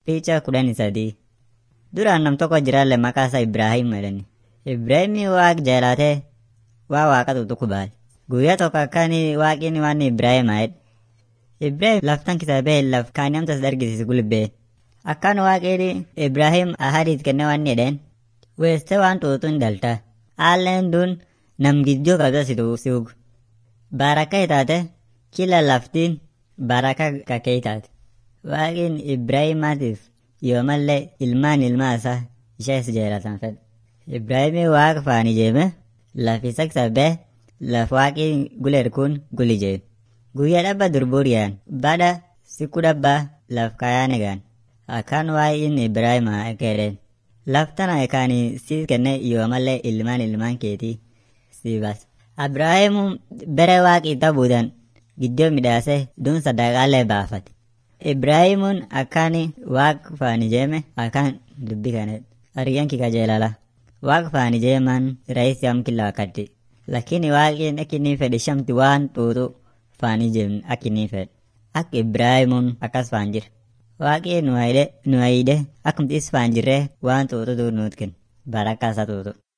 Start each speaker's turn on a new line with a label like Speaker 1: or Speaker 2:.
Speaker 1: Picha kudhanii sadii. Duraan nam tokko jiraalle maqaa isaa Ibraahim jedhani. Ibraahimni waaq jaalatee waa waaqa tutu baale. Guyyaa tokko akkani waaqni waan Ibraahim jedhe. Ibraahim laftan kitaabee laf kaanii amtas dargisiisu gulbee. Akkaan waaqni Ibraahim ahadiit kenne waan jedheen. Weeste waan tuutu hin dalta. Haalleen dun nam gidduu qabda si tuusiugu. Baraka itaate kila laftiin baraka kakee itaate. Waaqin Ibraahimaatiif yoomallee ilmaan ilmaa isaa ishees jaalatan fedhe. Ibraahimii waaqa faan ijeeme lafi saksabee laf waaqii guleer kun guli jeen. Guyyaa dhabba durburiyaan baada siku dhabbaa laf kayaane gaan. Akkaan waa'in Ibraahimaa ekeereen. Laftana ekaanii si kenne yoomallee ilmaan ilmaan keetii si bas. Abraahimu bere waaqii tabuudan giddoo midhaasee dun sadaqaalee baafate. Ibraahimuun akkaani waaq faan ijeeme akkaan dubbi kanet. Ariyyan kika jeelala. Waaq faan ijeeman raisi am killa wakkatti. Lakini waaqin akkinii fedhe shamti waan xuuxu faan ijeemne akkinii fedhe. Ak Ibraahimuun akkas faan jira. Waaqii nu hayde nu hayde akkumti is faan jirree waan xuuxu nuut kenna. Barakkaa isaa xuuxu.